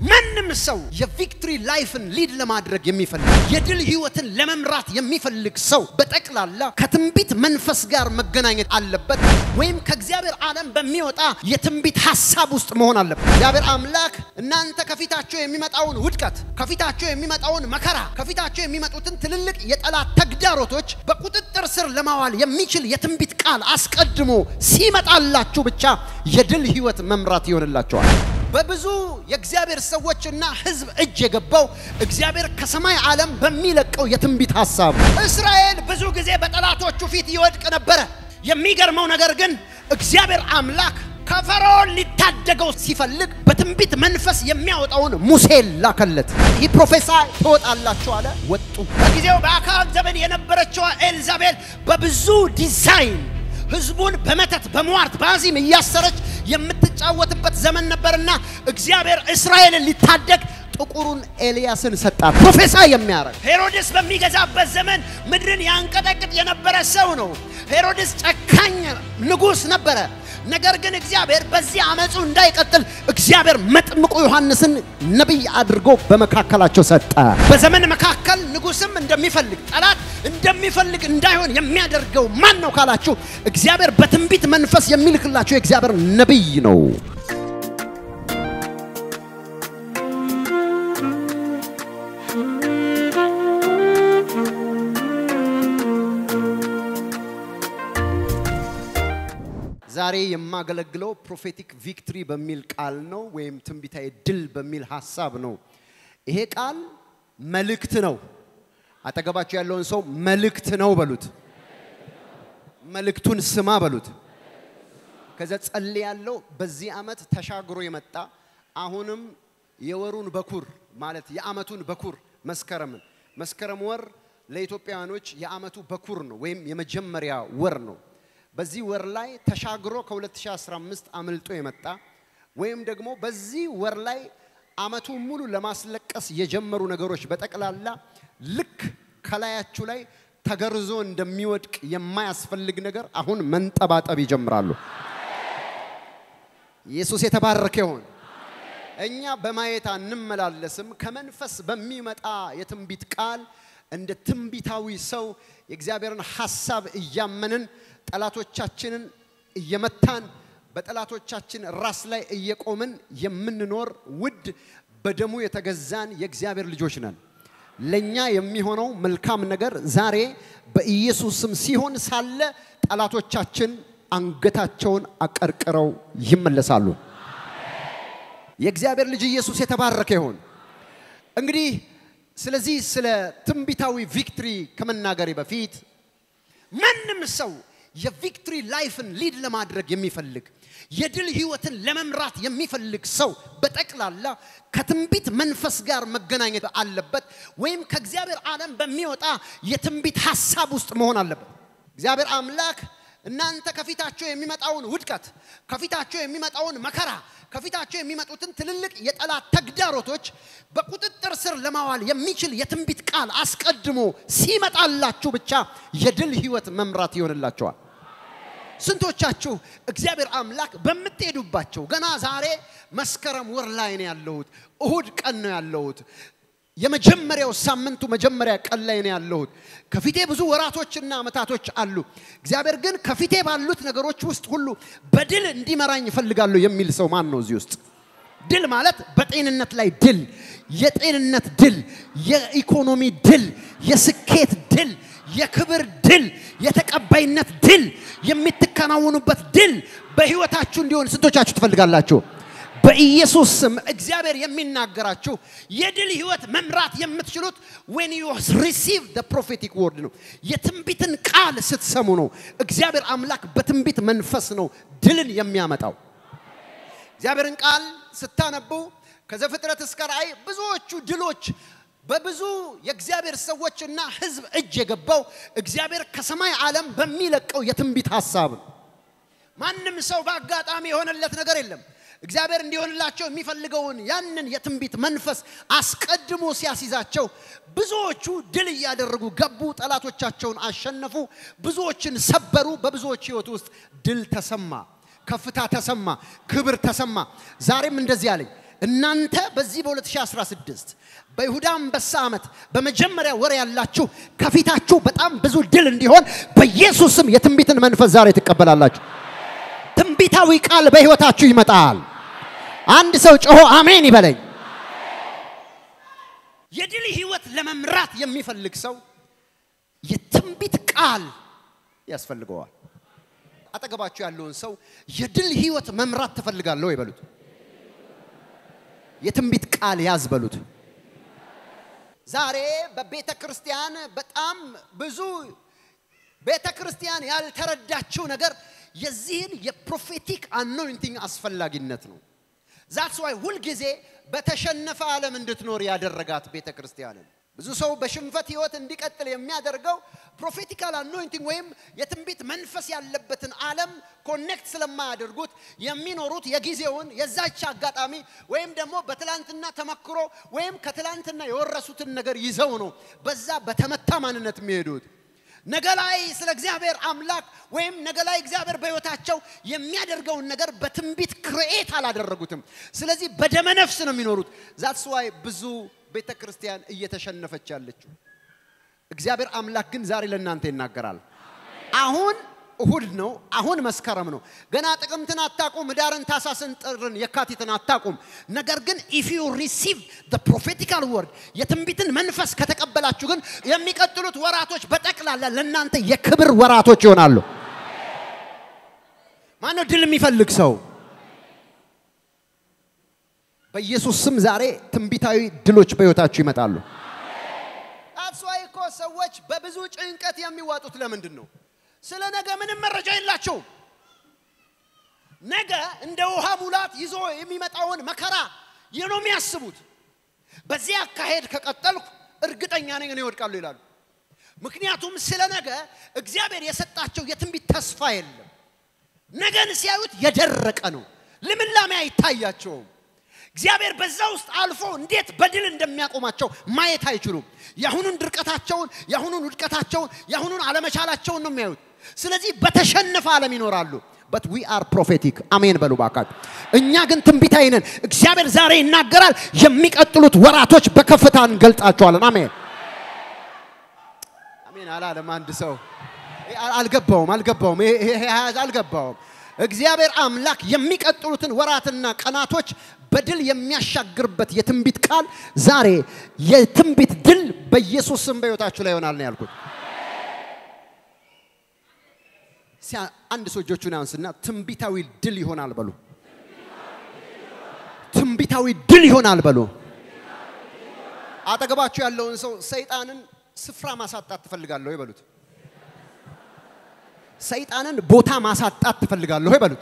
ማንም ሰው የቪክትሪ ላይፍን ሊድ ለማድረግ የሚፈልግ የድል ህይወትን ለመምራት የሚፈልግ ሰው በጠቅላላ ከትንቢት መንፈስ ጋር መገናኘት አለበት፣ ወይም ከእግዚአብሔር ዓለም በሚወጣ የትንቢት ሀሳብ ውስጥ መሆን አለበት። እግዚአብሔር አምላክ እናንተ ከፊታቸው የሚመጣውን ውድቀት፣ ከፊታቸው የሚመጣውን መከራ፣ ከፊታቸው የሚመጡትን ትልልቅ የጠላት ተግዳሮቶች በቁጥጥር ስር ለማዋል የሚችል የትንቢት ቃል አስቀድሞ ሲመጣላችሁ ብቻ የድል ህይወት መምራት ይሆንላቸዋል። በብዙ የእግዚአብሔር ሰዎችና ህዝብ እጅ የገባው እግዚአብሔር ከሰማይ ዓለም በሚለቀው የትንቢት ሐሳብ እስራኤል ብዙ ጊዜ በጠላቶቹ ፊት ይወድቅ ነበረ። የሚገርመው ነገር ግን እግዚአብሔር አምላክ ከፈርዖን ሊታደገው ሲፈልግ በትንቢት መንፈስ የሚያወጣውን ሙሴን ላከለት። ይህ ፕሮፌሳይ ትወጣላችሁ አለ። ወጡ። በጊዜው በአክዓብ ዘመን የነበረችው ኤልዛቤል በብዙ ዲዛይን ህዝቡን በመተት በሟርት በአዚም እያሰረች የምትጫወትበት ዘመን ነበርና እግዚአብሔር እስራኤልን ሊታደግ ጥቁሩን ኤልያስን ሰጣት። ፕሮፌሳይ የሚያደርግ ሄሮድስ በሚገዛበት ዘመን ምድርን ያንቀጠቅጥ የነበረ ሰው ነው። ሄሮድስ ጨካኝ ንጉሥ ነበረ። ነገር ግን እግዚአብሔር በዚህ አመፁ እንዳይቀጥል እግዚአብሔር መጥምቁ ዮሐንስን ነቢይ አድርጎ በመካከላቸው ሰጠ። በዘመን መካከል ንጉሥም እንደሚፈልግ ጠላት እንደሚፈልግ እንዳይሆን የሚያደርገው ማን ነው ካላችሁ፣ እግዚአብሔር በትንቢት መንፈስ የሚልክላቸው የእግዚአብሔር ነቢይ ነው። ዛሬ የማገለግለው ፕሮፌቲክ ቪክትሪ በሚል ቃል ነው፣ ወይም ትንቢታዊ ድል በሚል ሀሳብ ነው። ይሄ ቃል መልእክት ነው። አጠገባቸው ያለውን ሰው መልእክት ነው በሉት። መልእክቱን ስማ በሉት። ከዛ ጸልይ ያለው በዚህ ዓመት ተሻግሮ የመጣ አሁንም የወሩን በኩር ማለት የዓመቱን በኩር መስከረምን መስከረም ወር ለኢትዮጵያውያኖች የዓመቱ በኩር ነው ወይም የመጀመሪያ ወር ነው። በዚህ ወር ላይ ተሻግሮ ከ2015 አምልጦ የመጣ ወይም ደግሞ በዚህ ወር ላይ ዓመቱ ሙሉ ለማስለቀስ የጀመሩ ነገሮች በጠቅላላ ልክ ከላያችሁ ላይ ተገርዞ እንደሚወድቅ የማያስፈልግ ነገር አሁን መንጠባጠብ ይጀምራሉ። ኢየሱስ የተባረከ ይሁን። እኛ በማየት አንመላለስም። ከመንፈስ በሚመጣ የትንቢት ቃል እንደ ትንቢታዊ ሰው የእግዚአብሔርን ሐሳብ እያመንን ጠላቶቻችንን እየመታን በጠላቶቻችን ራስ ላይ እየቆምን የምንኖር ውድ በደሙ የተገዛን የእግዚአብሔር ልጆች ነን። ለኛ የሚሆነው መልካም ነገር ዛሬ በኢየሱስ ስም ሲሆን ሳለ ጠላቶቻችን አንገታቸውን አቀርቅረው ይመለሳሉ። የእግዚአብሔር ልጅ ኢየሱስ የተባረከ ይሁን። እንግዲህ ስለዚህ ስለ ትንቢታዊ ቪክትሪ ከመናገሬ በፊት ማንም ሰው የቪክትሪ ላይፍን ሊድ ለማድረግ የሚፈልግ የድል ህይወትን ለመምራት የሚፈልግ ሰው በጠቅላላ ከትንቢት መንፈስ ጋር መገናኘት አለበት፣ ወይም ከእግዚአብሔር ዓለም በሚወጣ የትንቢት ሀሳብ ውስጥ መሆን አለበት። እግዚአብሔር አምላክ እናንተ ከፊታቸው የሚመጣውን ውድቀት፣ ከፊታቸው የሚመጣውን መከራ፣ ከፊታቸው የሚመጡትን ትልልቅ የጠላት ተግዳሮቶች በቁጥጥር ስር ለማዋል የሚችል የትንቢት ቃል አስቀድሞ ሲመጣላችሁ ብቻ የድል ህይወት መምራት ይሆንላቸዋል። ስንቶቻችሁ እግዚአብሔር አምላክ በምትሄዱባቸው ገና ዛሬ መስከረም ወር ላይ ነው ያለሁት፣ እሁድ ቀን ነው ያለሁት፣ የመጀመሪያው ሳምንቱ መጀመሪያ ቀን ላይ ነው ያለሁት። ከፊቴ ብዙ ወራቶችና ዓመታቶች አሉ። እግዚአብሔር ግን ከፊቴ ባሉት ነገሮች ውስጥ ሁሉ በድል እንዲመራኝ እፈልጋለሁ የሚል ሰው ማን ነው እዚህ ውስጥ? ድል ማለት በጤንነት ላይ ድል፣ የጤንነት ድል፣ የኢኮኖሚ ድል፣ የስኬት ድል፣ የክብር ድል፣ የተቀባይነት ድል፣ የምትከናወኑበት ድል በህይወታችሁ እንዲሆን ስንቶቻችሁ ትፈልጋላችሁ? በኢየሱስ ስም እግዚአብሔር የሚናገራችሁ የድል ህይወት መምራት የምትችሉት when you receive the prophetic word ነው። የትንቢትን ቃል ስትሰሙ ነው። እግዚአብሔር አምላክ በትንቢት መንፈስ ነው ድልን የሚያመጣው። እግዚአብሔርን ቃል ስታነቡ ከዘፍጥረት እስከ ራእይ ብዙዎቹ ድሎች በብዙ የእግዚአብሔር ሰዎችና ህዝብ እጅ የገባው እግዚአብሔር ከሰማይ ዓለም በሚለቀው የትንቢት ሐሳብ ነው። ማንም ሰው በአጋጣሚ የሆነለት ነገር የለም። እግዚአብሔር እንዲሆንላቸው የሚፈልገውን ያንን የትንቢት መንፈስ አስቀድሞ ሲያስይዛቸው ብዙዎቹ ድል እያደረጉ ገቡ፣ ጠላቶቻቸውን አሸነፉ፣ ብዙዎችን ሰበሩ። በብዙዎች ህይወት ውስጥ ድል ተሰማ፣ ከፍታ ተሰማ፣ ክብር ተሰማ። ዛሬም እንደዚህ አለኝ፣ እናንተ በዚህ በ2016 በይሁዳ አንበሳ ዓመት በመጀመሪያ ወር ያላችሁ ከፊታችሁ በጣም ብዙ ድል እንዲሆን በኢየሱስ ስም የትንቢትን መንፈስ ዛሬ ትቀበላላችሁ። ትንቢታዊ ቃል በሕይወታችሁ ይመጣል። አንድ ሰው ጮሆ አሜን ይበለኝ። የድል ህይወት ለመምራት የሚፈልግ ሰው የትንቢት ቃል ያስፈልገዋል። አጠገባችሁ ያለውን ሰው የድል ህይወት መምራት ትፈልጋለሁ ይበሉት። የትንቢት ቃል ያዝ በሉት። ዛሬ በቤተ ክርስቲያን በጣም ብዙ ቤተ ክርስቲያን ያልተረዳችው ነገር የዚህን የፕሮፌቲክ አኖይንቲንግ አስፈላጊነት ነው። ዛትስ ዋይ ሁልጊዜ በተሸነፈ ዓለም እንድትኖር ያደረጋት ቤተ ክርስቲያንን ብዙ ሰው በሽንፈት ህይወት እንዲቀጥል የሚያደርገው ፕሮፌቲካል አኖይንቲንግ ወይም የትንቢት መንፈስ ያለበትን ዓለም ኮኔክት ስለማያደርጉት የሚኖሩት የጊዜውን የዛች አጋጣሚ ወይም ደግሞ በትላንትና ተመክሮ ወይም ከትላንትና የወረሱትን ነገር ይዘው ነው በዛ በተመታ ማንነት የሚሄዱት። ነገ ላይ ስለ እግዚአብሔር አምላክ ወይም ነገ ላይ እግዚአብሔር በህይወታቸው የሚያደርገውን ነገር በትንቢት ክርኤት አላደረጉትም። ስለዚህ በደመ ነፍስ ነው የሚኖሩት። ዛትስ ዋይ ብዙ ቤተ ክርስቲያን እየተሸነፈች ያለችው። እግዚአብሔር አምላክ ግን ዛሬ ለእናንተ ይናገራል። አሁን እሁድ ነው። አሁን መስከረም ነው። ገና ጥቅምትን አታቁም፣ ህዳርን፣ ታሳስን፣ ጥርን፣ የካቲትን አታቁም። ነገር ግን ኢፍ ዩ ሪሲቭ ዘ ፕሮፌቲካል ወርድ የትንቢትን መንፈስ ከተቀበላችሁ ግን የሚቀጥሉት ወራቶች በጠቅላላ ለእናንተ የክብር ወራቶች ይሆናሉ። ማነው ድል የሚፈልግ ሰው? በኢየሱስ ስም ዛሬ ትንቢታዊ ድሎች በህይወታችሁ ይመጣሉ። አስዋይ እኮ ሰዎች በብዙ ጭንቀት የሚዋጡት ለምንድን ነው? ስለ ነገ ምንም መረጃ የላቸውም። ነገ እንደ ውሃ ሙላት ይዞ የሚመጣውን መከራ ይህ ነው የሚያስቡት። በዚህ አካሄድ ከቀጠልኩ እርግጠኛ ነኝ እኔ ይወድቃሉ ይላሉ። ምክንያቱም ስለ ነገ እግዚአብሔር የሰጣቸው የትንቢት ተስፋ የለም። ነገን ሲያዩት የደረቀ ነው። ልምላሜ አይታያቸውም። እግዚአብሔር በዛ ውስጥ አልፎ እንዴት በድል እንደሚያቆማቸው ማየት አይችሉም። የአሁኑን ድርቀታቸውን፣ የአሁኑን ውድቀታቸውን፣ የአሁኑን አለመቻላቸውን ነው የሚያዩት። ስለዚህ በተሸነፈ ዓለም ይኖራሉ። በት ዊ አር ፕሮፌቲክ አሜን በሉ ባካችሁ። እኛ ግን ትንቢታዊ ነን። እግዚአብሔር ዛሬ ይናገራል። የሚቀጥሉት ወራቶች በከፍታ እንገልጣቸዋለን። አሜን አሜን አላለም አንድ ሰው አልገባውም፣ አልገባውም፣ ይሄ አልገባውም። እግዚአብሔር አምላክ የሚቀጥሉትን ወራትና ቀናቶች በድል የሚያሻግርበት የትንቢት ቃል ዛሬ የትንቢት ድል በኢየሱስ ስም በሕይወታችሁ ላይ ይሆናል ነው ያልኩት። አንድ ሰው እጆቹን ያንስና ትንቢታዊ ድል ይሆናል በሉ። ትንቢታዊ ድል ይሆናል በሉ። አጠገባችሁ ያለውን ሰው ሰይጣንን ስፍራ ማሳጣት ትፈልጋለሁ ይበሉት። ሰይጣንን ቦታ ማሳጣት ትፈልጋለሁ ይበሉት።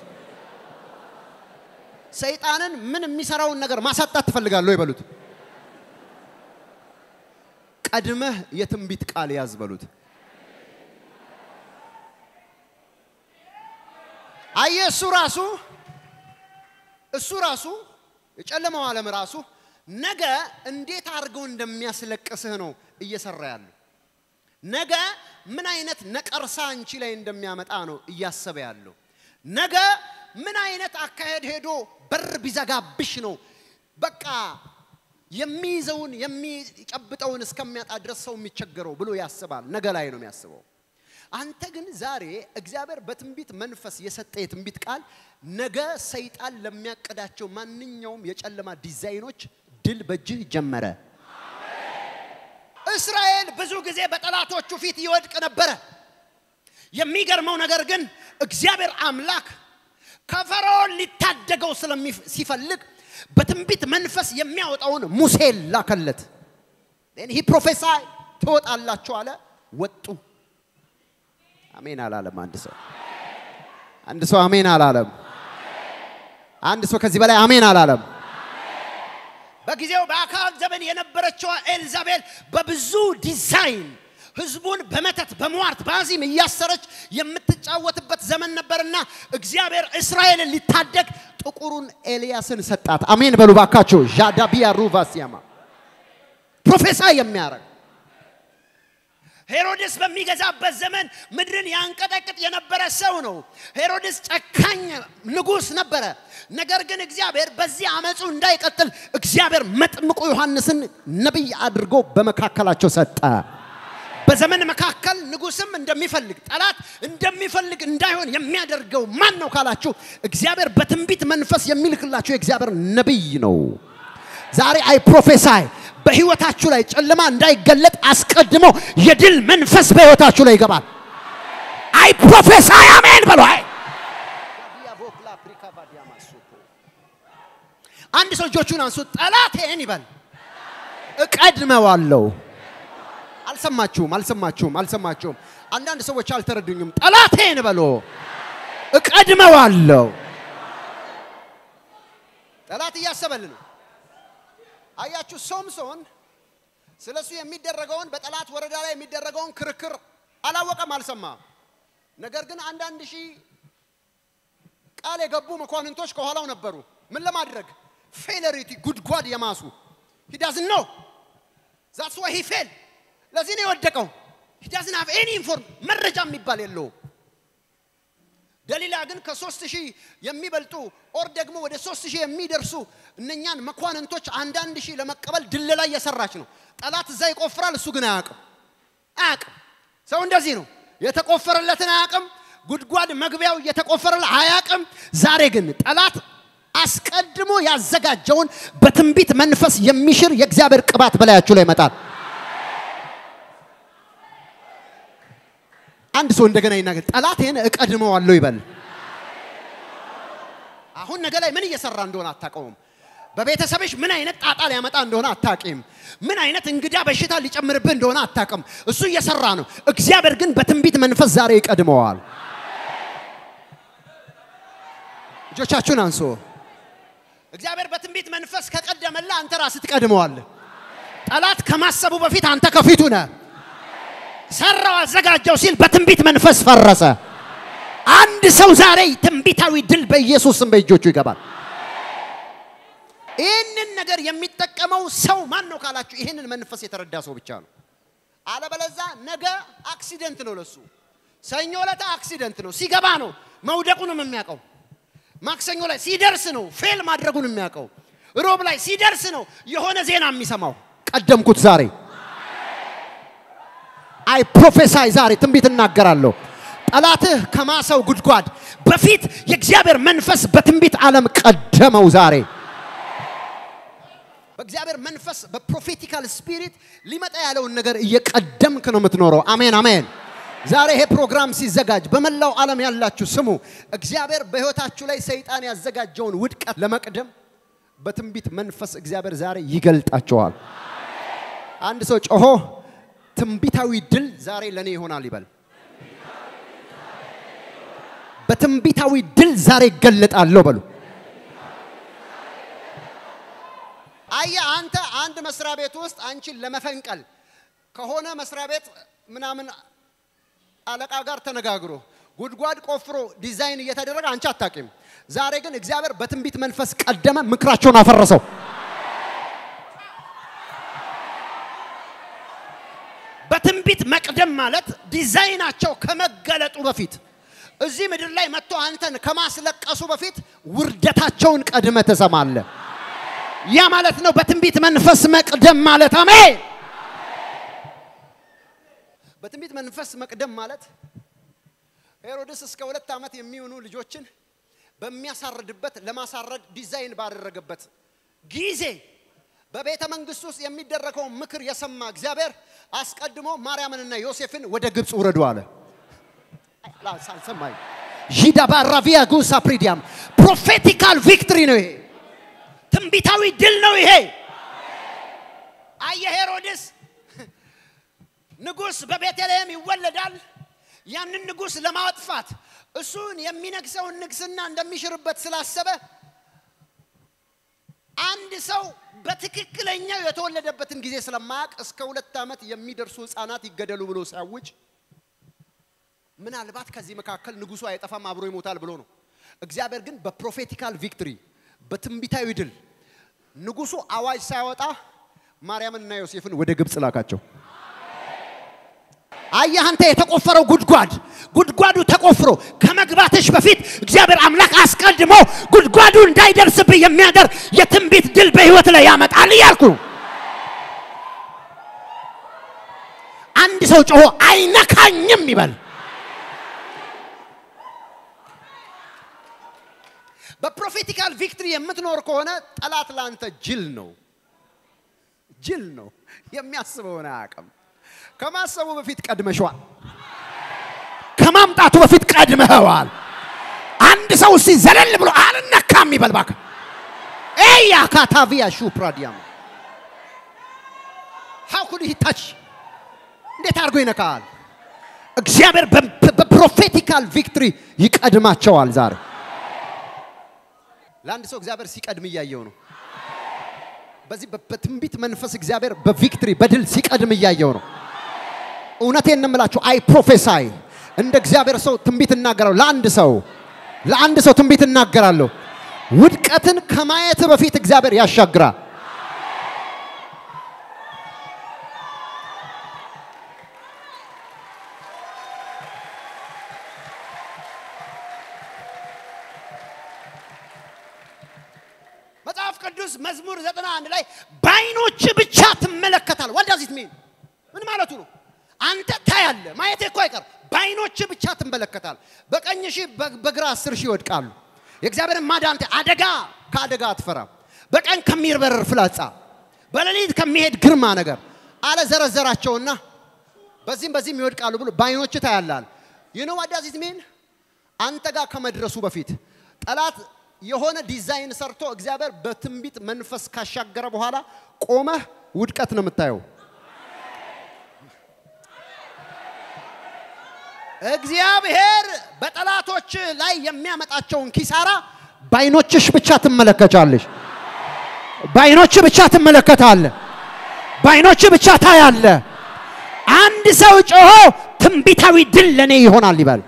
ሰይጣንን ምን የሚሰራውን ነገር ማሳጣት ትፈልጋለሁ ይበሉት። ቀድመህ የትንቢት ቃል ያዝ በሉት። አየ እሱ ራሱ እሱ ራሱ የጨለማው ዓለም ራሱ ነገ እንዴት አድርገው እንደሚያስለቅስህ ነው እየሰራ ያለው። ነገ ምን አይነት ነቀርሳ አንቺ ላይ እንደሚያመጣ ነው እያሰበ ያለው። ነገ ምን አይነት አካሄድ ሄዶ በር ቢዘጋብሽ ነው በቃ የሚይዘውን የሚጨብጠውን እስከሚያጣ ድረስ ሰው የሚቸገረው ብሎ ያስባል። ነገ ላይ ነው የሚያስበው። አንተ ግን ዛሬ እግዚአብሔር በትንቢት መንፈስ የሰጠ የትንቢት ቃል ነገ ሰይጣን ለሚያቀዳቸው ማንኛውም የጨለማ ዲዛይኖች ድል በእጅህ ጀመረ። እስራኤል ብዙ ጊዜ በጠላቶቹ ፊት ይወድቅ ነበረ። የሚገርመው ነገር ግን እግዚአብሔር አምላክ ከፈርዖን ሊታደገው ሲፈልግ በትንቢት መንፈስ የሚያወጣውን ሙሴን ላከለት። ይህ ፕሮፌሳይ ትወጣላችሁ አለ። ወጡ። አሜን አላለም። አንድ ሰው አንድ ሰው አሜን አላለም። አንድ ሰው ከዚህ በላይ አሜን አላለም። በጊዜው በአካብ ዘመን የነበረችዋ ኤልዛቤል በብዙ ዲዛይን ህዝቡን በመተት በሟርት በአዚም እያሰረች የምትጫወትበት ዘመን ነበርና እግዚአብሔር እስራኤልን ሊታደግ ጥቁሩን ኤልያስን ሰጣት። አሜን በሉ ባካችሁ። ዣዳቢያ ሩቫሲያማ ፕሮፌሳይ የሚያደርግ ሄሮድስ በሚገዛበት ዘመን ምድርን ያንቀጠቅጥ የነበረ ሰው ነው። ሄሮድስ ጨካኝ ንጉሥ ነበረ። ነገር ግን እግዚአብሔር በዚህ አመፁ እንዳይቀጥል እግዚአብሔር መጥምቁ ዮሐንስን ነቢይ አድርጎ በመካከላቸው ሰጠ። በዘመን መካከል ንጉስም እንደሚፈልግ ጠላት እንደሚፈልግ እንዳይሆን የሚያደርገው ማን ነው ካላችሁ፣ እግዚአብሔር በትንቢት መንፈስ የሚልክላችሁ የእግዚአብሔር ነቢይ ነው። ዛሬ አይ ፕሮፌሳይ በህይወታችሁ ላይ ጨለማ እንዳይገለጥ አስቀድሞ የድል መንፈስ በህይወታችሁ ላይ ይገባል። አይ ፕሮፌሳይ አሜን በሉ። አይ አንድ ሰው እጆቹን አንሱ። ጠላቴን ይበል እቀድመዋለሁ። አልሰማችሁም? አልሰማችሁም? አልሰማችሁም? አንዳንድ ሰዎች አልተረዱኝም። ጠላቴን በሎ እቀድመዋለሁ። ጠላት እያሰበል ነው። አያችሁ፣ ሶምሶን ስለ እሱ የሚደረገውን በጠላት ወረዳ ላይ የሚደረገውን ክርክር አላወቀም፣ አልሰማም። ነገር ግን አንዳንድ ሺህ ቃል የገቡ መኳንንቶች ከኋላው ነበሩ። ምን ለማድረግ ፌለሪቲ ጉድጓድ የማሱ ሂዳዝን ነው ዛትስ ዋይ ሂ ፌል ለዚህ ነው የወደቀው። ሂ ዳዝንት ሃቭ ኤኒ ኢንፎርም መረጃ የሚባል የለውም። ደሊላ ግን ከሶስት ሺህ የሚበልጡ ኦር ደግሞ ወደ ሶስት ሺህ የሚደርሱ እነኛን መኳንንቶች አንዳንድ ሺህ ለመቀበል ድለላ እየሰራች ነው። ጠላት እዛ ይቆፍራል፣ እሱ ግን አያውቅም አያውቅም። ሰው እንደዚህ ነው፣ የተቆፈረለትን አያውቅም። ጉድጓድ መግቢያው እየተቆፈረለት አያውቅም። ዛሬ ግን ጠላት አስቀድሞ ያዘጋጀውን በትንቢት መንፈስ የሚሽር የእግዚአብሔር ቅባት በላያችሁ ላይ ይመጣል። አንድ ሰው እንደገና ይናገር፣ ጠላቴን እቀድመዋለሁ ይበል። አሁን ነገ ላይ ምን እየሰራ እንደሆነ አታውቀውም። በቤተሰብሽ ምን አይነት ጣጣ ሊያመጣ እንደሆነ አታቂም። ምን አይነት እንግዳ በሽታ ሊጨምርብህ እንደሆነ አታውቅም። እሱ እየሰራ ነው። እግዚአብሔር ግን በትንቢት መንፈስ ዛሬ ይቀድመዋል። እጆቻችሁን አንሶ እግዚአብሔር በትንቢት መንፈስ ከቀደመላ አንተ ራስህ ትቀድመዋለህ። ጠላት ከማሰቡ በፊት አንተ ከፊቱ ነህ። ሰራው አዘጋጀው ሲል በትንቢት መንፈስ ፈረሰ። አንድ ሰው ዛሬ ትንቢታዊ ድል በኢየሱስ ስም በእጆቹ ይገባል። ይህንን ነገር የሚጠቀመው ሰው ማን ነው ካላችሁ፣ ይህንን መንፈስ የተረዳ ሰው ብቻ ነው። አለበለዛ ነገ አክሲደንት ነው ለሱ። ሰኞ ዕለት አክሲደንት ነው፣ ሲገባ ነው መውደቁንም የሚያውቀው። ማክሰኞ ላይ ሲደርስ ነው ፌል ማድረጉን የሚያውቀው። ሮብ ላይ ሲደርስ ነው የሆነ ዜና የሚሰማው። ቀደምኩት ዛሬ አይ ፕሮፌሳይ ዛሬ ትንቢት እናገራለሁ። ጠላትህ ከማሰው ጉድጓድ በፊት የእግዚአብሔር መንፈስ በትንቢት ዓለም ቀደመው። ዛሬ በእግዚአብሔር መንፈስ በፕሮፌቲካል ስፒሪት ሊመጣ ያለውን ነገር እየቀደምክ ነው የምትኖረው። አሜን አሜን። ዛሬ ይሄ ፕሮግራም ሲዘጋጅ በመላው ዓለም ያላችሁ ስሙ። እግዚአብሔር በሕይወታችሁ ላይ ሰይጣን ያዘጋጀውን ውድቀት ለመቅደም በትንቢት መንፈስ እግዚአብሔር ዛሬ ይገልጣቸዋል። አንድ ሰው ጮሆ ትንቢታዊ ድል ዛሬ ለኔ ይሆናል ይበል። በትንቢታዊ ድል ዛሬ ይገለጣለሁ በሉ። አየ አንተ አንድ መስሪያ ቤት ውስጥ አንቺን ለመፈንቀል ከሆነ መስሪያ ቤት ምናምን አለቃ ጋር ተነጋግሮ ጉድጓድ ቆፍሮ ዲዛይን እየተደረገ አንቺ አታቂም። ዛሬ ግን እግዚአብሔር በትንቢት መንፈስ ቀደመ፣ ምክራቸውን አፈረሰው። በትንቢት መቅደም ማለት ዲዛይናቸው ከመገለጡ በፊት እዚህ ምድር ላይ መጥቶ አንተን ከማስለቀሱ በፊት ውርደታቸውን ቀድመ ትሰማለ። ያ ማለት ነው በትንቢት መንፈስ መቅደም ማለት። አሜን። በትንቢት መንፈስ መቅደም ማለት ሄሮድስ እስከ ሁለት ዓመት የሚሆኑ ልጆችን በሚያሳርድበት ለማሳረድ ዲዛይን ባደረገበት ጊዜ በቤተ መንግስት ውስጥ የሚደረገውን ምክር የሰማ እግዚአብሔር አስቀድሞ ማርያምንና ዮሴፍን ወደ ግብፅ ውረዱ አለ። አልሰማኝ ዢዳባራቪያ ጉሳ ፕሪዲያም ፕሮፌቲካል ቪክትሪ ነው ይሄ። ትንቢታዊ ድል ነው ይሄ። አየ ሄሮድስ ንጉሥ በቤተልሔም ይወለዳል። ያንን ንጉሥ ለማጥፋት እሱን የሚነግሰውን ንግስና እንደሚሽርበት ስላሰበ አንድ ሰው በትክክለኛው የተወለደበትን ጊዜ ስለማያውቅ እስከ ሁለት ዓመት የሚደርሱ ህፃናት ይገደሉ ብሎ ሲያውጅ ምናልባት ከዚህ መካከል ንጉሱ አይጠፋም አብሮ ይሞታል ብሎ ነው። እግዚአብሔር ግን በፕሮፌቲካል ቪክትሪ በትንቢታዊ ድል ንጉሱ አዋጅ ሳያወጣ ማርያምንና ዮሴፍን ወደ ግብፅ ላካቸው። አየህ አንተ የተቆፈረው ጉድጓድ ጉድጓዱ ተቆፍሮ ከመግባትሽ በፊት እግዚአብሔር አምላክ አስቀድሞ ጉድጓዱ እንዳይደርስብህ የሚያደርግ የትንቢት ድል በህይወት ላይ ያመጣል እያልኩ ነው። አንድ ሰው ጮሆ አይነካኝም ይበል። በፕሮፌቲካል ቪክትሪ የምትኖር ከሆነ ጠላት ለአንተ ጅል ነው፣ ጅል ነው። የሚያስበውን አያውቅም። ከማሰቡ በፊት ቀድመሸዋል። ከማምጣቱ በፊት ቀድመኸዋል። አንድ ሰው እስቲ ዘለል ብሎ አልነካም ይበል እባክህ። ኤያ ካታቪያ ሹ ፕራዲያም ሃው ኩድ ሂ ታች እንዴት አድርጎ ይነካል? እግዚአብሔር በፕሮፌቲካል ቪክትሪ ይቀድማቸዋል። ዛሬ ለአንድ ሰው እግዚአብሔር ሲቀድም እያየው ነው። በዚህ በትንቢት መንፈስ እግዚአብሔር በቪክትሪ በድል ሲቀድም እያየው ነው። እውነቴን ነው የምላችሁ። አይ ፕሮፌሳይ እንደ እግዚአብሔር ሰው ትንቢት እናገራለሁ። ለአንድ ሰው ለአንድ ሰው ትንቢት እናገራለሁ። ውድቀትን ከማየት በፊት እግዚአብሔር ያሻግራል። መጽሐፍ ቅዱስ መዝሙር ዘጠና አንድ ላይ በአይኖች ብቻ ትመለከታል። ወዳዚት ሚን ምን ማለቱ ነው? አንተ ታያለ፣ ማየት እኮ አይቀር። በአይኖች ብቻ ትመለከታል። በቀኝ ሺህ በግራ አስር ሺህ ይወድቃሉ። የእግዚአብሔርን ማዳን አደጋ ከአደጋ አትፈራም። በቀን ከሚበረር ፍላጻ፣ በሌሊት ከሚሄድ ግርማ ነገር አለ ዘረዘራቸውና በዚህም በዚህም ይወድቃሉ ብሎ በአይኖች ታያላል። ይኖ ወዳዚት ሚን አንተ ጋር ከመድረሱ በፊት ጠላት የሆነ ዲዛይን ሰርቶ እግዚአብሔር በትንቢት መንፈስ ካሻገረ በኋላ ቆመህ ውድቀት ነው የምታየው። እግዚአብሔር በጠላቶች ላይ የሚያመጣቸውን ኪሳራ በአይኖችሽ ብቻ ትመለከቻለሽ። በአይኖች ብቻ ትመለከታለ። በአይኖች ብቻ ታያለ። አንድ ሰው ጮሆ ትንቢታዊ ድል ለእኔ ይሆናል ይበል።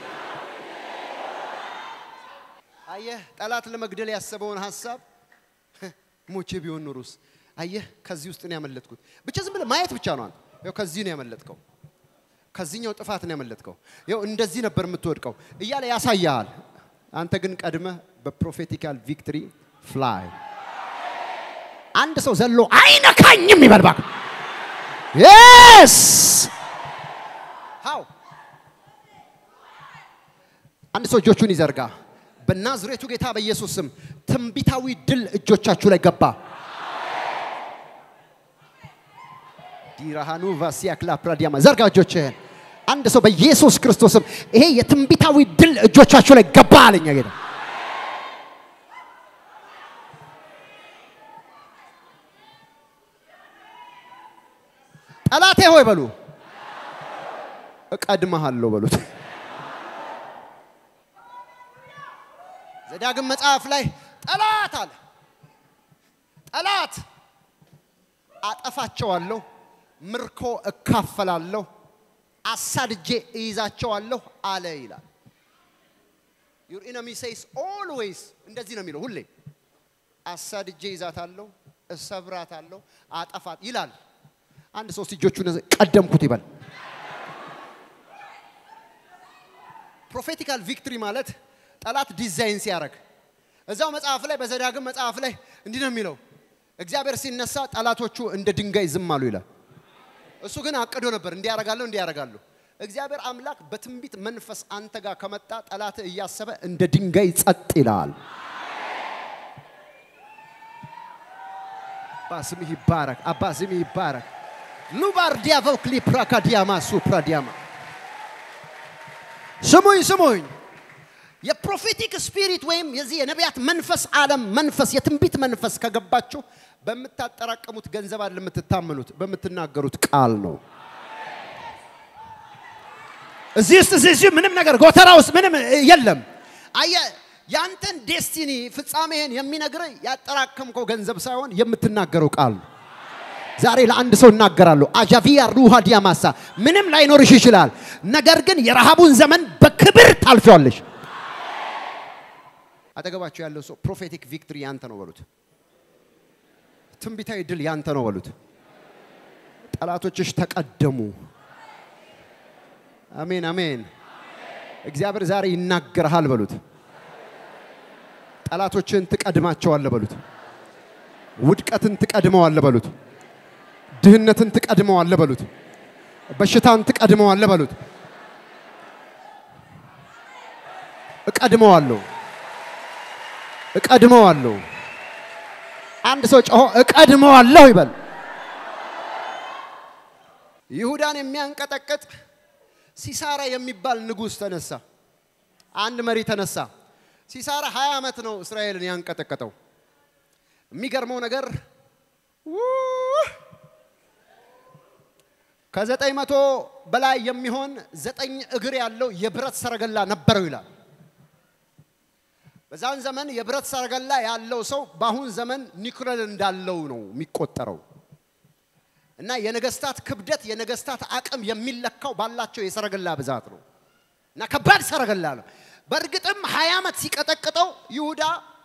አየህ ጠላት ለመግደል ያሰበውን ሀሳብ ሞቼ ቢሆን ኑሩስ። አየህ ከዚህ ውስጥ ነው ያመለጥኩት። ብቻ ዝም ብለህ ማየት ብቻ ነው። አንተ ያው ከዚህ ነው ያመለጥከው፣ ከዚህኛው ጥፋት ነው ያመለጥከው፣ ያው እንደዚህ ነበር የምትወድቀው እያለ ያሳያል። አንተ ግን ቀድመህ በፕሮፌቲካል ቪክትሪ ፍላይ። አንድ ሰው ዘሎ አይነካኝም ይበል እባክህ። የስ ሃው አንድ ሰው እጆቹን ይዘርጋ። በናዝሬቱ ጌታ በኢየሱስ ስም ትንቢታዊ ድል እጆቻችሁ ላይ ገባ። ዲራሃኑ ቫሲያክላ ፕራዲያማ ዘርጋ እጆችህን። አንድ ሰው በኢየሱስ ክርስቶስ ስም ይሄ የትንቢታዊ ድል እጆቻችሁ ላይ ገባ አለኛ ጌታ። ጠላቴ ሆይ በሉ እቀድመሃለሁ በሉት። ዘዳግም መጽሐፍ ላይ ጠላት አለ ጠላት አጠፋቸዋለሁ፣ ምርኮ እካፈላለሁ፣ አሳድጄ እይዛቸዋለሁ አለ ይላል። ዩር ኢነሚ ሴይስ ኦልዌይስ እንደዚህ ነው የሚለው ሁሌ አሳድጄ ይዛታለሁ፣ እሰብራታለሁ፣ አጠፋት ይላል። አንድ ሶስት እጆቹን ቀደምኩት ይበል። ፕሮፌቲካል ቪክትሪ ማለት ጠላት ዲዛይን ሲያደርግ እዛው መጽሐፍ ላይ በዘዳግም መጽሐፍ ላይ እንዲህ ነው የሚለው እግዚአብሔር ሲነሳ ጠላቶቹ እንደ ድንጋይ ዝም አሉ ይላል። እሱ ግን አቅዶ ነበር እንዲያረጋለሁ እንዲያረጋለሁ። እግዚአብሔር አምላክ በትንቢት መንፈስ አንተ ጋር ከመጣ ጠላት እያሰበ እንደ ድንጋይ ጸጥ ይላል። አባ ስምህ ይባረክ፣ አባ ስምህ ይባረክ። ሉባር ዲያቨው ክሊፕራካ ዲያማ ሱፕራ ዲያማ ስሙኝ ስሙኝ የፕሮፌቲክ ስፒሪት ወይም የዚህ የነቢያት መንፈስ ዓለም መንፈስ የትንቢት መንፈስ ከገባችሁ በምታጠራቀሙት ገንዘብ አይደለም የምትታመኑት፣ በምትናገሩት ቃል ነው። እዚህ ውስጥ እዚህ እዚህ ምንም ነገር ጎተራ ውስጥ ምንም የለም። አየ ያንተን ዴስቲኒ ፍጻሜህን የሚነግርህ ያጠራከምከው ገንዘብ ሳይሆን የምትናገረው ቃል ነው። ዛሬ ለአንድ ሰው እናገራለሁ። አጃቪያ ሩሃ ዲያማሳ ምንም ላይኖርሽ ይችላል፣ ነገር ግን የረሃቡን ዘመን በክብር ታልፊዋለሽ። አጠገባቸው ያለው ሰው ፕሮፌቲክ ቪክትሪ ያንተ ነው በሉት። ትንቢታዊ ድል ያንተ ነው በሉት። ጠላቶችሽ ተቀደሙ። አሜን አሜን። እግዚአብሔር ዛሬ ይናገርሃል በሉት። ጠላቶችን ትቀድማቸዋለህ በሉት። ውድቀትን ትቀድመዋለህ በሉት። ድህነትን ትቀድመዋለህ በሉት። በሽታን ትቀድመዋለህ በሉት። እቀድመዋለሁ እቀድመዋለሁ። አንድ ሰው ጮሆ እቀድመዋለሁ ይበል። ይሁዳን የሚያንቀጠቅጥ ሲሳራ የሚባል ንጉሥ ተነሳ። አንድ መሪ ተነሳ። ሲሳራ 20 ዓመት ነው እስራኤልን ያንቀጠቀጠው። የሚገርመው ነገር ውህ! ከዘጠኝ መቶ በላይ የሚሆን ዘጠኝ እግር ያለው የብረት ሰረገላ ነበረው ይላል። በዛን ዘመን የብረት ሰረገላ ያለው ሰው በአሁን ዘመን ኒኩለር እንዳለው ነው የሚቆጠረው። እና የነገስታት ክብደት የነገስታት አቅም የሚለካው ባላቸው የሰረገላ ብዛት ነው። እና ከባድ ሰረገላ ነው። በእርግጥም ሀያ ዓመት ሲቀጠቅጠው ይሁዳ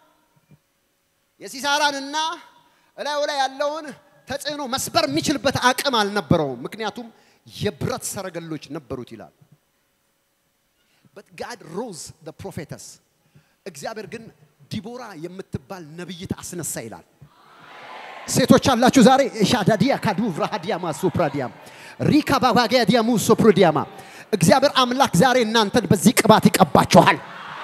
የሲሳራንና እላዩ ላይ ያለውን ተጽዕኖ መስበር የሚችልበት አቅም አልነበረውም። ምክንያቱም የብረት ሰረገሎች ነበሩት ይላል። በት ጋድ ሮዝ ዘ ፕሮፌተስ እግዚአብሔር ግን ዲቦራ የምትባል ነብይት አስነሳ ይላል። ሴቶች አላችሁ ዛሬ ሻዳዲያ ካዱ ቭራሃዲያማ ሶፕራዲያም ሪካ ባባጋያ ዲያሙ ሶፕሮዲያማ እግዚአብሔር አምላክ ዛሬ እናንተን በዚህ ቅባት ይቀባችኋል።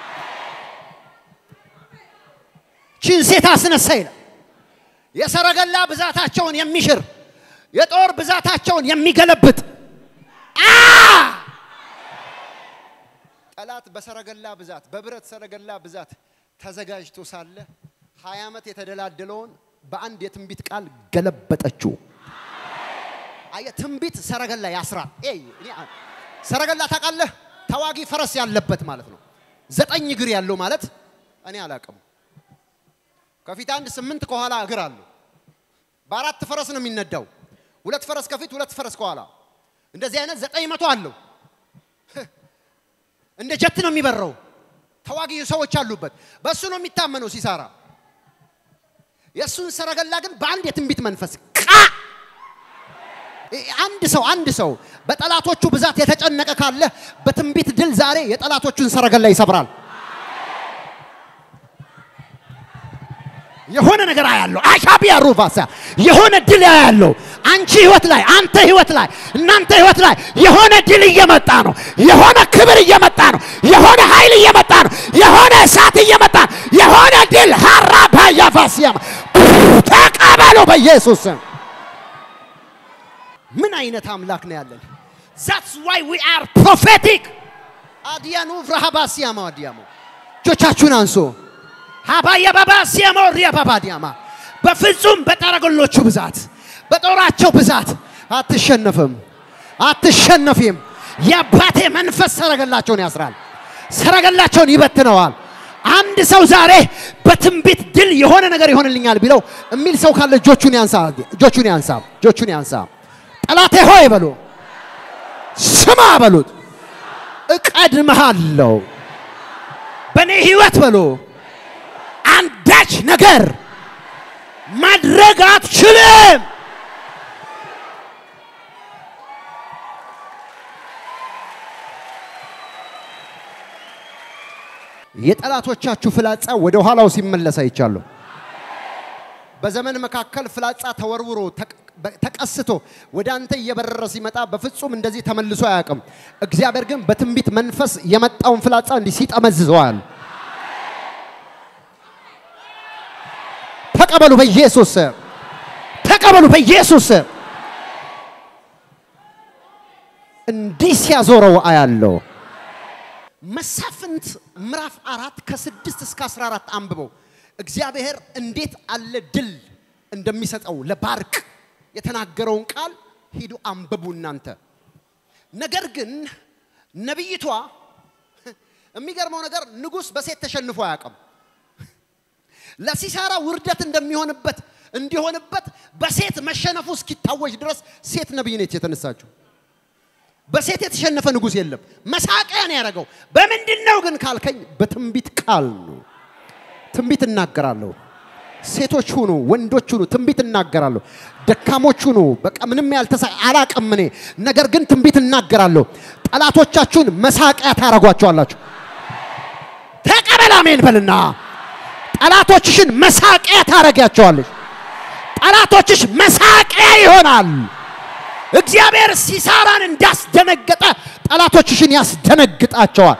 ቺን ሴት አስነሳ ይላል። የሰረገላ ብዛታቸውን የሚሽር የጦር ብዛታቸውን የሚገለብጥ አ ጠላት በሰረገላ ብዛት በብረት ሰረገላ ብዛት ተዘጋጅቶ ሳለ ሀያ ዓመት የተደላደለውን በአንድ የትንቢት ቃል ገለበጠችው። አየ ትንቢት ሰረገላ ያስራል። ኤይ እኔ አ- ሰረገላ ታውቃለህ? ተዋጊ ፈረስ ያለበት ማለት ነው። ዘጠኝ እግር ያለው ማለት እኔ አላውቅም። ከፊት አንድ ስምንት ከኋላ እግር አለው። በአራት ፈረስ ነው የሚነዳው። ሁለት ፈረስ ከፊት፣ ሁለት ፈረስ ከኋላ። እንደዚህ አይነት ዘጠኝ መቶ አለው። እንደ ጀት ነው የሚበረው። ተዋጊ ሰዎች አሉበት። በእሱ ነው የሚታመነው ሲሳራ። የእሱን ሰረገላ ግን በአንድ የትንቢት መንፈስ ቃ አንድ ሰው አንድ ሰው በጠላቶቹ ብዛት የተጨነቀ ካለ በትንቢት ድል ዛሬ የጠላቶቹን ሰረገላ ይሰብራል። የሆነ ነገር አያለው። አሻቢያ ሩቫሳ የሆነ ድል ያያለው። አንቺ ህይወት ላይ፣ አንተ ህይወት ላይ፣ እናንተ ህይወት ላይ የሆነ ድል እየመጣ ነው። የሆነ ክብር እየመጣ ነው። የሆነ ኃይል እየመጣ ነው። የሆነ እሳት እየመጣ ነው። የሆነ ድል ሀራባ ያፋሲያም ተቀበሉ በኢየሱስ ስም። ምን አይነት አምላክ ነው ያለን? ዛትስ ዋይ ዊ አር ፕሮፌቲክ አዲያኑ ፍራሃባሲያማ አዲያሞ እጆቻችሁን አንሶ ሀባያ ባባ ሲያሞ ሪያ ባባ ዲያማ በፍጹም በጠረገሎቹ ብዛት በጦራቸው ብዛት አትሸነፍም፣ አትሸነፊም። የአባቴ መንፈስ ሰረገላቸውን ያስራል፣ ሰረገላቸውን ይበትነዋል። አንድ ሰው ዛሬ በትንቢት ድል የሆነ ነገር ይሆንልኛል ቢለው የሚል ሰው ካለ እጆቹን ያንሳ፣ እጆቹን ያንሳ፣ እጆቹን ያንሳ። ጠላቴ ሆይ በሉ፣ ስማ በሉት፣ እቀድምሃለሁ በእኔ ህይወት በሉ አንዳች ነገር ማድረግ አትችልም። የጠላቶቻችሁ ፍላጻ ወደ ኋላው ሲመለስ አይቻለሁ። በዘመን መካከል ፍላጻ ተወርውሮ ተቅ- በ- ተቀስቶ ወደ አንተ እየበረረ ሲመጣ በፍጹም እንደዚህ ተመልሶ አያውቅም። እግዚአብሔር ግን በትንቢት መንፈስ የመጣውን ፍላጻ እንዲህ ሲጠመዝዘዋል። ተቀበሉ በኢየሱስ ስም። ተቀበሉ በኢየሱስ ስም። እንዲህ ሲያዞረው አያለው። መሳፍንት ምዕራፍ አራት ከስድስት እስከ አስራ አራት አንብበው እግዚአብሔር እንዴት አለ ድል እንደሚሰጠው ለባርቅ የተናገረውን ቃል ሂዱ አንብቡ እናንተ። ነገር ግን ነቢይቷ የሚገርመው ነገር ንጉሥ በሴት ተሸንፎ አያውቅም። ለሲሳራ ውርደት እንደሚሆንበት እንዲሆንበት በሴት መሸነፉ እስኪታወጅ ድረስ ሴት ነቢይ ነች የተነሳችው። በሴት የተሸነፈ ንጉሥ የለም። መሳቂያ ነው ያደረገው። በምንድን ነው ግን ካልከኝ በትንቢት ቃል ነው። ትንቢት እናገራለሁ። ሴቶች ሁኑ፣ ወንዶች ሁኑ፣ ትንቢት እናገራለሁ። ደካሞች ሁኑ፣ በቃ ምንም ያልተሳ አላቅም እኔ ነገር ግን ትንቢት እናገራለሁ። ጠላቶቻችሁን መሳቂያ ታረጓቸዋላችሁ። ተቀበል አሜን በልና ጠላቶችሽን መሳቂያ ታረጊያቸዋለሽ። ጠላቶችሽ መሳቂያ ይሆናል። እግዚአብሔር ሲሳራን እንዳስደነገጠ ጠላቶችሽን ያስደነግጣቸዋል።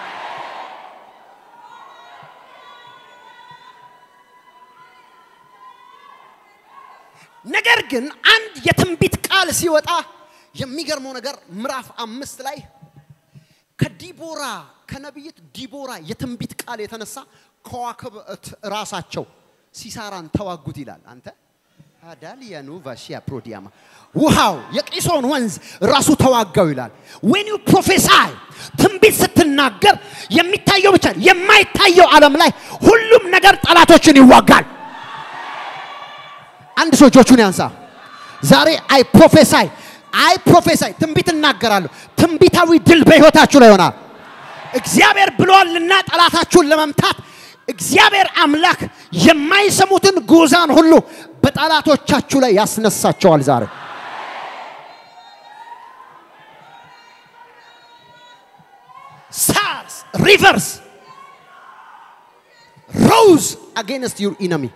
ነገር ግን አንድ የትንቢት ቃል ሲወጣ የሚገርመው ነገር ምዕራፍ አምስት ላይ ከዲቦራ ከነቢይት ዲቦራ የትንቢት ቃል የተነሳ ከዋክብት ራሳቸው ሲሳራን ተዋጉት ይላል። አንተ አዳሊያኑ ቫሺያ ፕሮዲያማ ውሃው የቂሶን ወንዝ ራሱ ተዋጋው ይላል። ዌን ዩ ፕሮፌሳይ ትንቢት ስትናገር የሚታየው ብቻ የማይታየው ዓለም ላይ ሁሉም ነገር ጠላቶችን ይዋጋል። አንድ ሰው እጆቹን ያንሳ። ዛሬ አይ ፕሮፌሳይ አይ ፕሮፌሳይ ትንቢት እናገራለሁ። ትንቢታዊ ድል በሕይወታችሁ ላይ ይሆናል። እግዚአብሔር ብሏልና ጠላታችሁን ለመምታት እግዚአብሔር አምላክ የማይሰሙትን ጉዛን ሁሉ በጠላቶቻችሁ ላይ ያስነሳቸዋል። ዛሬ ሳርስ ሪቨርስ ሮዝ አጌንስት ዩር ኢነሚ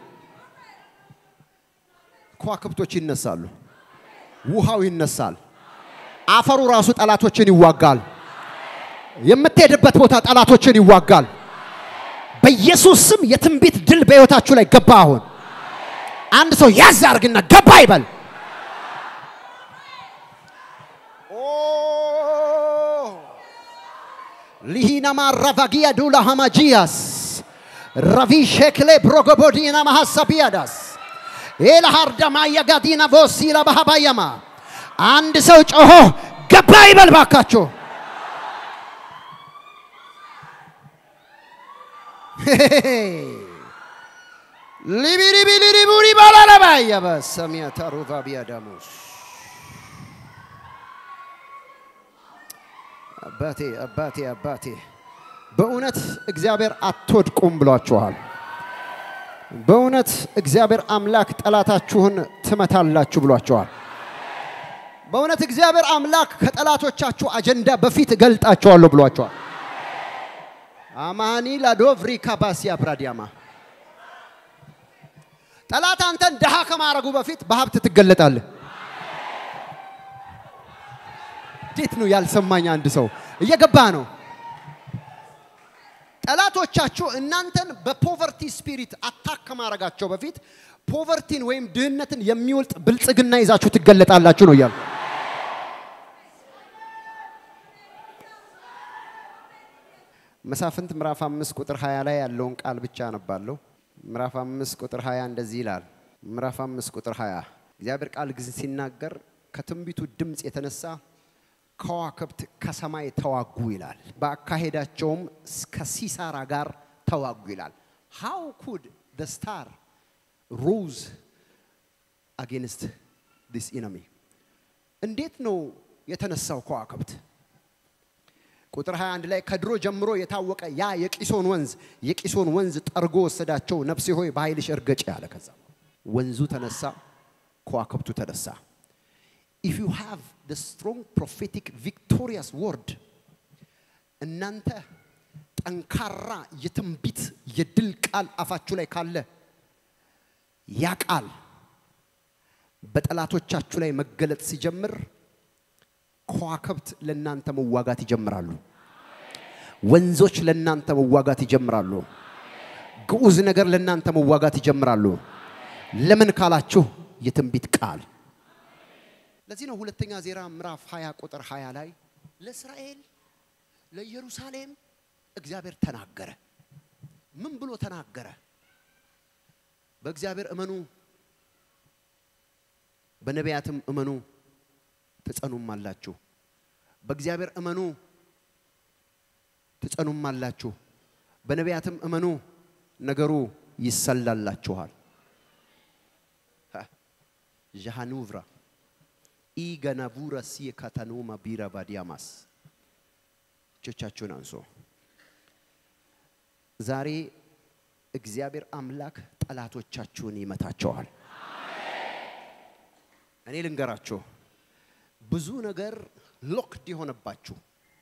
ከዋክብቶች ይነሳሉ። ውሃው ይነሳል። አፈሩ ራሱ ጠላቶችን ይዋጋል። የምትሄድበት ቦታ ጠላቶችን ይዋጋል። በኢየሱስ ስም የትንቢት ድል በሕይወታችሁ ላይ ገባ። አሁን አንድ ሰው ያዝ አርግና ገባ ይበል። ሊሂናማ ራቫጊያ ዱላ ሃማጂያስ ራቪ ሼክሌ ብሮጎቦዲና ማሐሳቢያዳስ ኤልሃርዳማ የጋዲና ቮሲላ ባሃባያማ አንድ ሰው ጮሆ ገባ ይበል ባካችሁ። ሊቢሪቢሊሪቡሪ ባላለባያ በሰሚያ ታሩቫ ቢያዳሙስ አባቴ አባቴ አባቴ በእውነት እግዚአብሔር አትወድቁም ብሏችኋል። በእውነት እግዚአብሔር አምላክ ጠላታችሁን ትመታላችሁ ብሏችኋል። በእውነት እግዚአብሔር አምላክ ከጠላቶቻችሁ አጀንዳ በፊት እገልጣቸዋለሁ ብሏቸዋል። አማኒ ላዶቭሪ ካባሲያ ብራዲያማ ጠላት አንተን ድሃ ከማድረጉ በፊት በሀብት ትገለጣለህ። እንዴት ነው ያልሰማኝ? አንድ ሰው እየገባ ነው። ጠላቶቻችሁ እናንተን በፖቨርቲ ስፒሪት አታክ ከማድረጋቸው በፊት ፖቨርቲን ወይም ድህነትን የሚወልጥ ብልጽግና ይዛችሁ ትገለጣላችሁ ነው እያሉ መሳፍንት ምዕራፍ አምስት ቁጥር 20 ላይ ያለውን ቃል ብቻ አነባለሁ። ምዕራፍ አምስት ቁጥር 20 እንደዚህ ይላል። ምዕራፍ አምስት ቁጥር 20 እግዚአብሔር ቃል ጊዜ ሲናገር ከትንቢቱ ድምፅ የተነሳ ከዋክብት ከሰማይ ተዋጉ ይላል። በአካሄዳቸውም ከሲሳራ ጋር ተዋጉ ይላል። ሃው ኩድ ደ ስታር ሮዝ አጌንስት ዲስ ኢነሚ እንዴት ነው የተነሳው ከዋክብት? ቁጥር 21 ላይ ከድሮ ጀምሮ የታወቀ ያ የቂሶን ወንዝ የቂሶን ወንዝ ጠርጎ ወሰዳቸው። ነፍሴ ሆይ በኃይልሽ እርገጭ ያለ ከዛ ወንዙ ተነሳ፣ ከዋክብቱ ተነሳ። ኢፍ ዩ ሃቭ ደ ስትሮንግ ፕሮፌቲክ ቪክቶሪያስ ወርድ እናንተ ጠንካራ የትንቢት የድል ቃል አፋችሁ ላይ ካለ ያ ቃል በጠላቶቻችሁ ላይ መገለጥ ሲጀምር ከዋክብት ለእናንተ መዋጋት ይጀምራሉ። ወንዞች ለእናንተ መዋጋት ይጀምራሉ። ግዑዝ ነገር ለእናንተ መዋጋት ይጀምራሉ። ለምን ካላችሁ የትንቢት ቃል። ለዚህ ነው ሁለተኛ ዜና ምዕራፍ 20 ቁጥር 20 ላይ ለእስራኤል ለኢየሩሳሌም እግዚአብሔር ተናገረ። ምን ብሎ ተናገረ? በእግዚአብሔር እመኑ፣ በነቢያትም እመኑ ትጸኑም አላችሁ። በእግዚአብሔር እመኑ ትጸኑም አላችሁ። በነቢያትም እመኑ ነገሩ ይሰላላችኋል። ዣሃኑቭራ ኢገናቡረ ሲየ ካታኖማ ቢራ ባዲያማስ እጆቻችሁን አንሶ ዛሬ እግዚአብሔር አምላክ ጠላቶቻችሁን ይመታቸዋል። እኔ ልንገራችሁ ብዙ ነገር ሎክድ የሆነባችሁ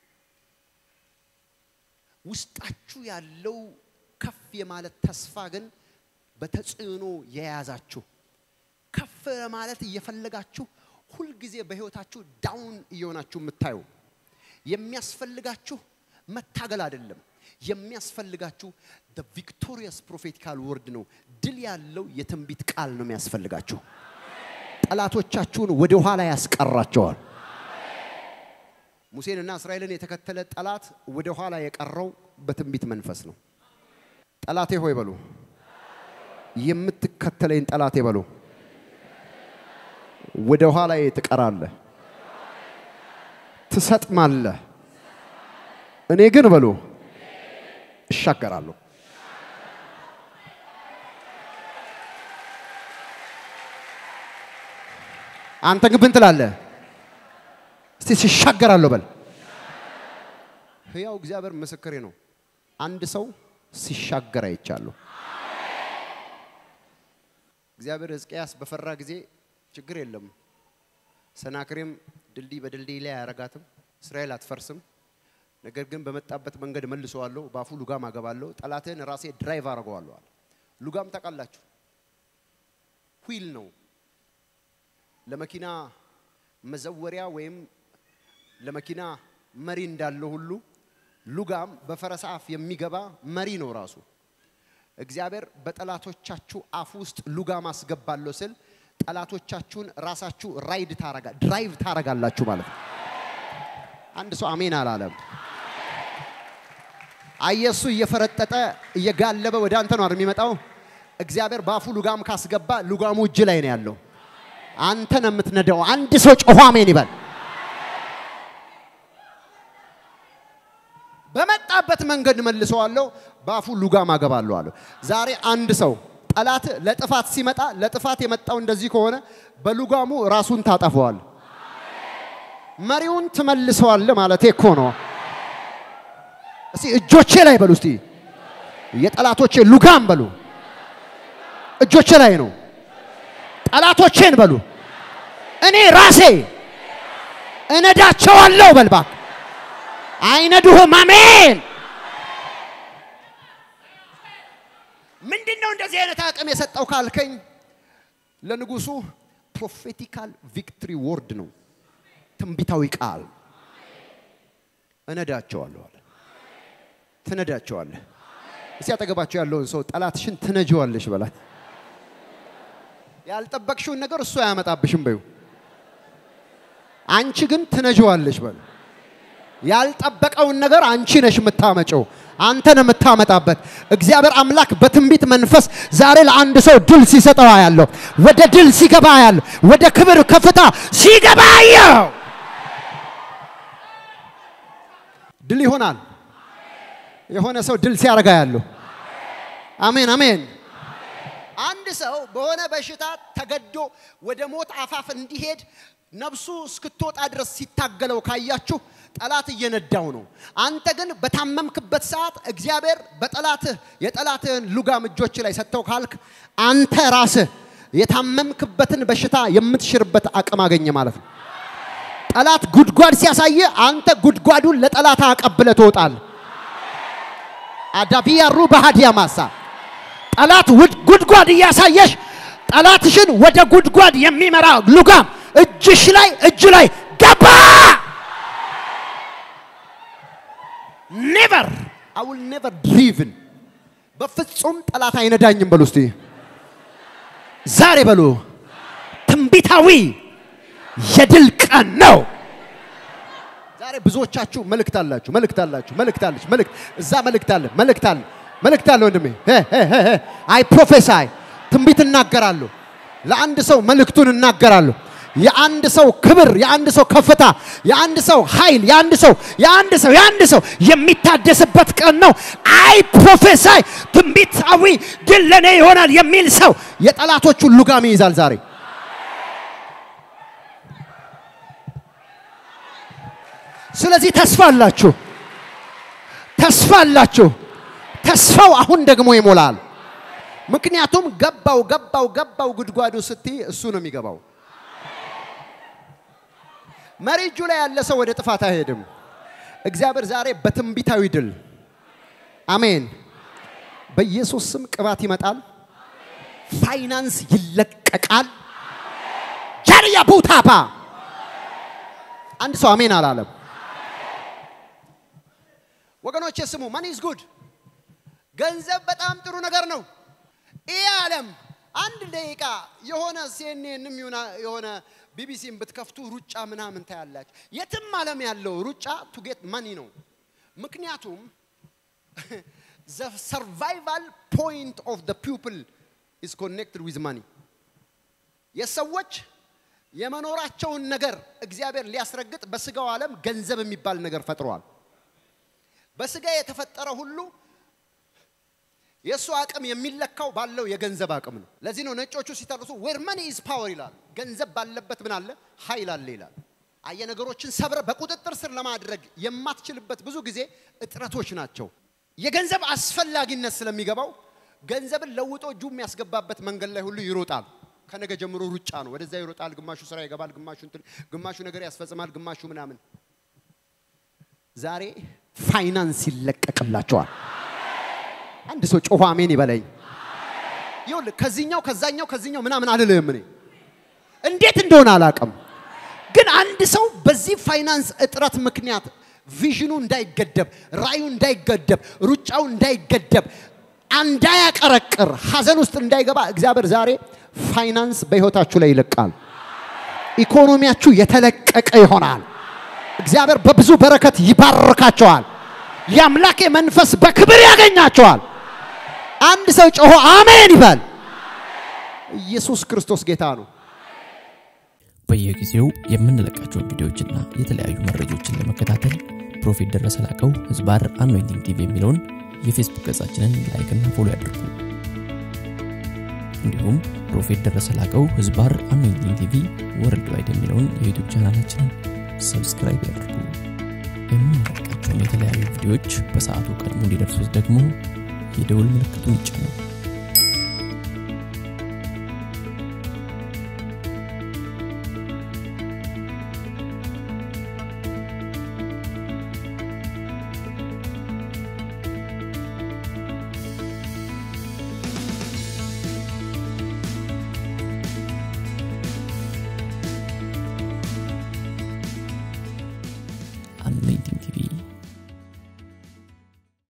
ውስጣችሁ ያለው ከፍ የማለት ተስፋ ግን በተጽዕኖ የያዛችሁ ከፍ ለማለት እየፈለጋችሁ ሁልጊዜ በህይወታችሁ ዳውን እየሆናችሁ የምታዩ የሚያስፈልጋችሁ መታገል አይደለም። የሚያስፈልጋችሁ the victorious prophetical word ነው። ድል ያለው የትንቢት ቃል ነው የሚያስፈልጋችሁ። ጠላቶቻችሁን ወደ ኋላ ያስቀራቸዋል። ሙሴንና እስራኤልን የተከተለ ጠላት ወደ ኋላ የቀረው በትንቢት መንፈስ ነው። ጠላቴ ሆይ በሉ፣ የምትከተለኝ ጠላቴ በሉ፣ ወደ ኋላ ትቀራለህ፣ ትሰጥማለህ። እኔ ግን በሉ እሻገራለሁ። አንተ ግን ምን ትላለህ? እስቲ ሲሻገራለሁ በል። ህያው እግዚአብሔር ምስክሬ ነው። አንድ ሰው ሲሻገር አይቻለሁ። እግዚአብሔር ሕዝቅያስ በፈራ ጊዜ ችግር የለም ሰናክሬም ድልድይ በድልድይ ላይ አያረጋትም፣ እስራኤል አትፈርስም። ነገር ግን በመጣበት መንገድ መልሰዋለሁ፣ በአፉ ሉጋም አገባለሁ፣ ጠላትህን ራሴ ድራይቭ አድርገዋለሁ አለ። ሉጋም ታውቃላችሁ፣ ዊል ነው ለመኪና መዘወሪያ ወይም ለመኪና መሪ እንዳለው ሁሉ ሉጋም በፈረስ አፍ የሚገባ መሪ ነው ራሱ። እግዚአብሔር በጠላቶቻችሁ አፍ ውስጥ ሉጋም አስገባለሁ ስል ጠላቶቻችሁን ራሳችሁ ራይድ ታረጋ ድራይቭ ታረጋላችሁ ማለት ነው። አንድ ሰው አሜን አላለም። አየሱ እየፈረጠጠ እየጋለበ ወደ አንተ ነው አይደል የሚመጣው። እግዚአብሔር በአፉ ሉጋም ካስገባ ሉጋሙ እጅ ላይ ነው ያለው። አንተ ነው የምትነዳው። አንድ ሰው ጮሆ አሜን ይበል። በመጣበት መንገድ መልሰዋለሁ፣ በአፉ ሉጋም አገባለሁ አለ። ዛሬ አንድ ሰው ጠላት ለጥፋት ሲመጣ ለጥፋት የመጣው እንደዚህ ከሆነ በሉጋሙ ራሱን ታጠፈዋል። መሪውን ትመልሰዋል ማለት እኮ ነው። እስቲ እጆቼ ላይ በሉ፣ እስቲ የጠላቶቼ ሉጋም በሉ። እጆቼ ላይ ነው። ጠላቶቼን በሉ እኔ ራሴ እነዳቸዋለሁ በልባ አይነዱህም። አሜን። ምንድን ነው እንደዚህ አይነት አቅም የሰጠው ካልከኝ ለንጉሱ ፕሮፌቲካል ቪክትሪ ወርድ ነው፣ ትንቢታዊ ቃል እነዳቸዋለሁ አለ። ትነዳቸዋለህ። እስቲ አጠገባቸው ያለውን ሰው ጠላትሽን ትነጂዋለሽ በላት። ያልጠበቅሽውን ነገር እሱ አያመጣብሽም በዩ አንቺ ግን ትነጂዋለሽ በሉ። ያልጠበቀውን ነገር አንቺ ነሽ የምታመጨው፣ አንተ ነው የምታመጣበት። እግዚአብሔር አምላክ በትንቢት መንፈስ ዛሬ ለአንድ ሰው ድል ሲሰጠው ያለው ወደ ድል ሲገባ ያለው ወደ ክብር ከፍታ ሲገባ ያው ድል ይሆናል። የሆነ ሰው ድል ሲያረጋ ያለው አሜን አሜን። አንድ ሰው በሆነ በሽታ ተገዶ ወደ ሞት አፋፍ እንዲሄድ ነፍሱ እስክትወጣ ድረስ ሲታገለው ካያችሁ ጠላት እየነዳው ነው። አንተ ግን በታመምክበት ሰዓት እግዚአብሔር በጠላትህ የጠላትህን ሉጋም እጆች ላይ ሰጥተው ካልክ አንተ ራስህ የታመምክበትን በሽታ የምትሽርበት አቅም አገኘ ማለት ነው። ጠላት ጉድጓድ ሲያሳየ አንተ ጉድጓዱን ለጠላት አቀብለ ትወጣል። አዳቢያሩ ባህዲያ ማሳ ጠላት ጉድጓድ እያሳየሽ ጠላትሽን ወደ ጉድጓድ የሚመራ ሉጋም እጅሽ ላይ እጅ ላይ ገባ። ኔቨር አይ ዊል ኔቨር ድሪቭን በፍጹም ጠላት አይነዳኝም በሉ እስቲ ዛሬ በሉ ትንቢታዊ የድል ቀን ነው። ዛሬ ብዙዎቻችሁ መልእክት አላችሁ፣ መልእክት አላችሁ፣ መልእክት አለች፣ መልእክት እዛ መልእክት አለ፣ መልእክት አለ፣ መልእክት አለ። ወንድሜ አይ ፕሮፌሳይ ትንቢት እናገራለሁ። ለአንድ ሰው መልእክቱን እናገራለሁ። የአንድ ሰው ክብር፣ የአንድ ሰው ከፍታ፣ የአንድ ሰው ኃይል፣ የአንድ ሰው የአንድ ሰው የአንድ ሰው የሚታደስበት ቀን ነው። አይ ፕሮፌሳይ ትንቢታዊ ድል ለእኔ ይሆናል የሚል ሰው የጠላቶቹን ሉጋም ይይዛል ዛሬ። ስለዚህ ተስፋ አላችሁ፣ ተስፋ አላችሁ። ተስፋው አሁን ደግሞ ይሞላል። ምክንያቱም ገባው ገባው ገባው ጉድጓዱ ስትይ እሱ ነው የሚገባው። መሪ እጁ ላይ ያለ ሰው ወደ ጥፋት አይሄድም። እግዚአብሔር ዛሬ በትንቢታዊ ድል አሜን። በኢየሱስ ስም ቅባት ይመጣል። ፋይናንስ ይለቀቃል። ጃርያ ቡታፓ አንድ ሰው አሜን አላለም። ወገኖቼ ስሙ፣ ማኒ ኢዝ ጉድ። ገንዘብ በጣም ጥሩ ነገር ነው። ይህ ዓለም አንድ ደቂቃ የሆነ ሲኤንኤንም የሆነ ቢቢሲን ብትከፍቱ ሩጫ ምናምን ታያላችሁ። የትም ዓለም ያለው ሩጫ ቱ ጌት ማኒ ነው። ምክንያቱም ዘ ሰርቫይቫል ፖይንት ኦፍ ዘ ፒፕል ኢዝ ኮኔክትድ ዊዝ ማኒ የሰዎች የመኖራቸውን ነገር እግዚአብሔር ሊያስረግጥ በስጋው ዓለም ገንዘብ የሚባል ነገር ፈጥሯል። በስጋ የተፈጠረ ሁሉ የእሱ አቅም የሚለካው ባለው የገንዘብ አቅም ነው። ለዚህ ነው ነጮቹ ሲተርሱ ዌር መኒ ኢዝ ፓወር ይላሉ። ገንዘብ ባለበት ምን አለ? ኃይል አለ ይላል። አየ ነገሮችን ሰብረ በቁጥጥር ስር ለማድረግ የማትችልበት ብዙ ጊዜ እጥረቶች ናቸው። የገንዘብ አስፈላጊነት ስለሚገባው ገንዘብን ለውጦ እጁ የሚያስገባበት መንገድ ላይ ሁሉ ይሮጣል። ከነገ ጀምሮ ሩጫ ነው። ወደዛ ይሮጣል። ግማሹ ስራ ይገባል፣ ግማሹ እንትን፣ ግማሹ ነገር ያስፈጽማል፣ ግማሹ ምናምን። ዛሬ ፋይናንስ ይለቀቅላቸዋል። አንድ ሰው ጮሆ አሜን ይበለኝ። ይኸውልህ ከዚህኛው ከዛኛው ከዚህኛው ምናምን አልልህም እኔ እንዴት እንደሆነ አላውቅም፣ ግን አንድ ሰው በዚህ ፋይናንስ እጥረት ምክንያት ቪዥኑ እንዳይገደብ፣ ራዩ እንዳይገደብ፣ ሩጫው እንዳይገደብ፣ እንዳያቀረቅር፣ ሀዘን ውስጥ እንዳይገባ እግዚአብሔር ዛሬ ፋይናንስ በህይወታችሁ ላይ ይለቃል። ኢኮኖሚያችሁ የተለቀቀ ይሆናል። እግዚአብሔር በብዙ በረከት ይባርካቸዋል። የአምላኬ መንፈስ በክብር ያገኛቸዋል። አንድ ሰው ጮሆ አሜን ይበል። ኢየሱስ ክርስቶስ ጌታ ነው። በየጊዜው የምንለቃቸውን ቪዲዮዎችና የተለያዩ መረጃዎችን ለመከታተል ፕሮፌት ደረሰ ላቀው ህዝባር አኖይንቲንግ ቲቪ የሚለውን የፌስቡክ ገጻችንን ላይክና ፎሎ ያድርጉ። እንዲሁም ፕሮፌት ደረሰ ላቀው ህዝባር አኖይንቲንግ ቲቪ ወርልድ ዋይድ የሚለውን የዩቱብ ቻናላችንን ሰብስክራይብ ያድርጉ። የምንለቃቸውን የተለያዩ ቪዲዮዎች በሰዓቱ ቀድሞ እንዲደርሱት ደግሞ የደውል ምልክቱን ይጫኑ።